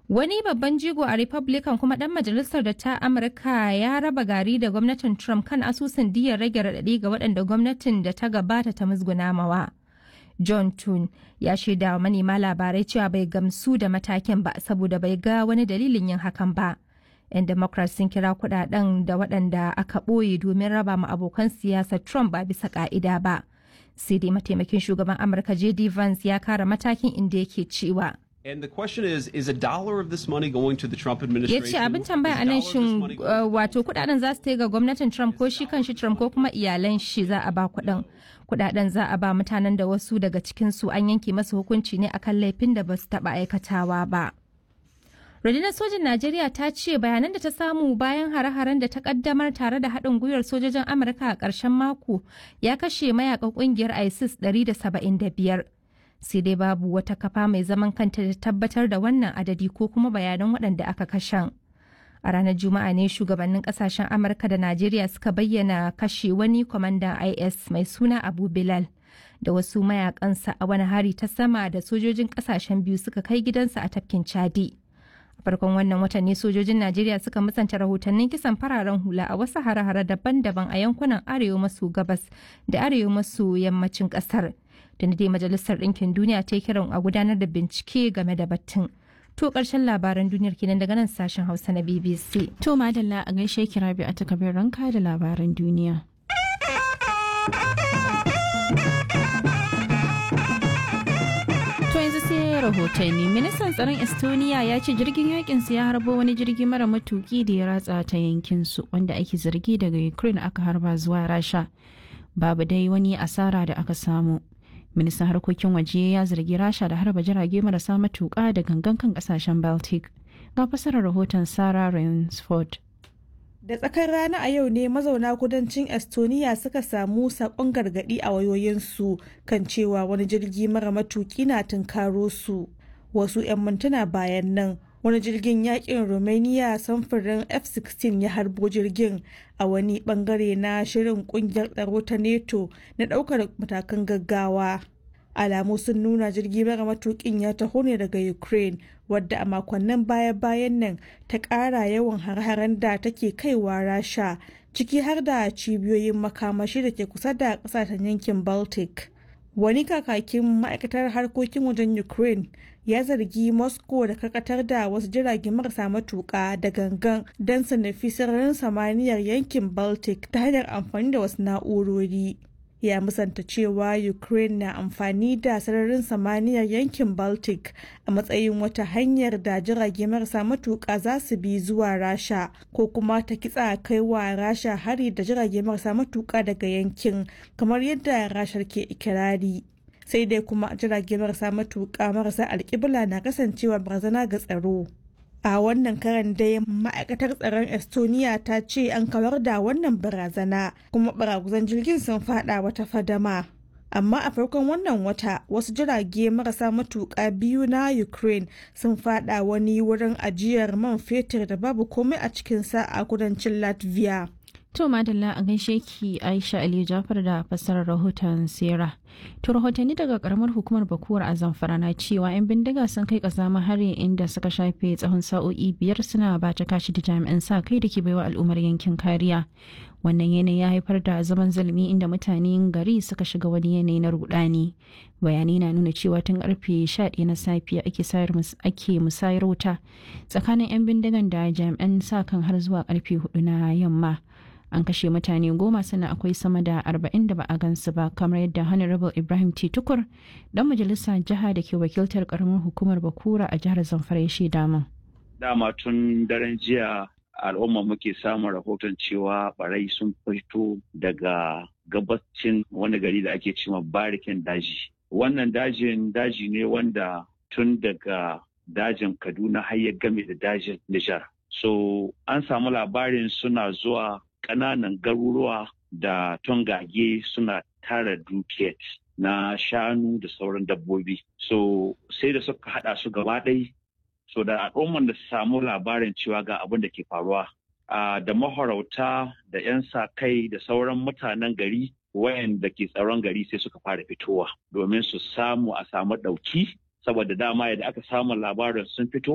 Wani babban jigo a Republican kuma ɗan majalisar da ta Amurka ya raba gari da gwamnatin Trump kan asusun diyar rage raɗaɗi ga waɗanda gwamnatin da ta gabata ta musguna mawa. John Tun ya shaida wa manema labarai cewa bai gamsu da matakin ba saboda bai ga wani dalilin yin hakan ba. 'Yan Democrats sun kira kudaden da waɗanda aka ɓoye domin raba ma abokan siyasar Trump ba bisa ka'ida ba. Sai dai mataimakin shugaban Amurka J.D. Vance ya kara matakin inda yake cewa. And the question is, is a dollar of this money going to the Trump ya administration? ce abin tambaya a nan shin uh, wato kudaden za su ga gwamnatin trump ko shi kan shi trump ko kuma iyalan shi za a ba kudin kudaden za a ba mutanen da wasu daga cikin su an yanke masu hukunci ne akan laifin da ba su taba aikatawa ba rundunar sojin najeriya ta ce bayanan da ta samu bayan hare-haren da ta kaddamar tare da haɗin gwiwar sojojin amurka a ƙarshen mako ya kashe mayakan ƙungiyar isis 175 sai dai babu wata kafa mai zaman kanta da tabbatar da wannan adadi ko kuma bayanan waɗanda aka kashen. A ranar Juma'a ne shugabannin kasashen Amurka da Najeriya suka bayyana kashe wani kwamandan IS mai suna Abu Bilal da wasu mayakansa a wani hari ta sama da sojojin kasashen biyu suka kai gidansa a tafkin Chadi. A farkon wannan watan ne sojojin Najeriya suka musanta rahotannin kisan fararen hula a wasu hare-hare daban-daban a yankunan arewa maso gabas da arewa maso yammacin kasar. da dai majalisar ɗinkin duniya ta yi kiran a gudanar da bincike game da batun. To ƙarshen labaran duniyar kenan daga nan sashen Hausa na BBC. To madalla a gaishe kira bi a takabin ranka da labaran duniya. To yanzu sai rahotanni ministan tsaron Estonia ya ce jirgin yakin ya harbo wani jirgi mara matuki da ya ratsa ta yankin su wanda ake zargi daga Ukraine aka harba zuwa Rasha. Babu dai wani asara da aka samu. ministan harkokin waje ya zargi rasha da harba jirage marasa matuƙa da gangan kan kasashen baltic ga fasarar rahoton sarah rainsford Da tsakar rana a yau ne mazauna kudancin Estonia suka samu sakon gargadi a wayoyinsu kan cewa wani jirgi mara matuki na tunkaro su. Wasu 'yan mintuna bayan nan wani jirgin yakin Romania samfurin F-16 ya harbo jirgin a wani bangare na shirin kungiyar tsaro ta NATO na daukar matakan gaggawa. Alamu sun nuna jirgi mara matukin ya taho ne daga Ukraine wadda a makonnin baya-bayan nan ta ƙara yawan har-haren da take kaiwa Rasha ciki har da cibiyoyin makamashi da ke kusa da ƙasashen yankin Baltic. Wani kakakin ma'aikatar harkokin wajen Ukraine ya zargi Moscow da karkatar da wasu jirage marasa matuƙa da gangan don su nufi sararin samaniyar yankin Baltic ta hanyar amfani da wasu na'urori. Ya musanta cewa Ukraine na amfani da sararin samaniyar yankin Baltic a matsayin wata hanyar da jirage marasa matuƙa za su bi zuwa Rasha ko kuma ta kitsa kai wa Rasha hari da jirage marasa matuƙa daga yankin kamar yadda Rashar ke ikirari. sai dai kuma jirage marasa matuƙa marasa alƙibla na kasancewa barazana ga tsaro. A wannan karan dai ma'aikatar tsaron Estonia ta ce an kawar da wannan barazana kuma baraguzan jirgin sun fada wata fadama. Amma a farkon wannan wata wasu jirage marasa matuƙa biyu na Ukraine sun fada wani wurin ajiyar man fetur da babu komai a cikinsa a kudancin Latvia. To madalla a gaishe ki Aisha Ali Jafar da fassarar rahoton Sera. To rahotanni daga karamar hukumar Bakuwar a Zamfara na cewa 'yan bindiga sun kai kazama hari inda suka shafe tsawon sa'o'i biyar suna ba ta kashi da jami'an sa kai da ke baiwa al'ummar yankin kariya. Wannan yanayi ya haifar da zaman zulmi inda mutanen gari suka shiga wani yanayi na rudani. Bayanai na nuna cewa tun karfe 11 na safiya ake musayar wuta tsakanin 'yan bindigan da jami'an sa kan har zuwa karfe 4 na yamma. an kashe mutane goma sannan akwai sama da arba'in da ba a gansu ba kamar yadda honorable ibrahim t tukur dan majalisa jiha da ke wakiltar karamar hukumar bakura a jihar zamfara ya shaida min dama tun daren jiya al'umma muke samun rahoton cewa barai sun fito daga gabacin wani gari da ake cewa barikin daji wannan dajin daji ne wanda tun daga dajin kaduna har ya game da dajin nijar so an samu labarin suna zuwa ƙananan garuruwa da tongage suna tara dukiyar na shanu da sauran dabbobi. So sai da suka haɗa su gaba ɗai so da al'umman da su samu labarin cewa ga abin da ke faruwa. da mahorauta da 'yan sa kai da sauran mutanen gari wayanda ke tsaron gari sai suka fara fitowa domin su samu a samu ɗauki saboda dama yadda aka samu labarin sun fito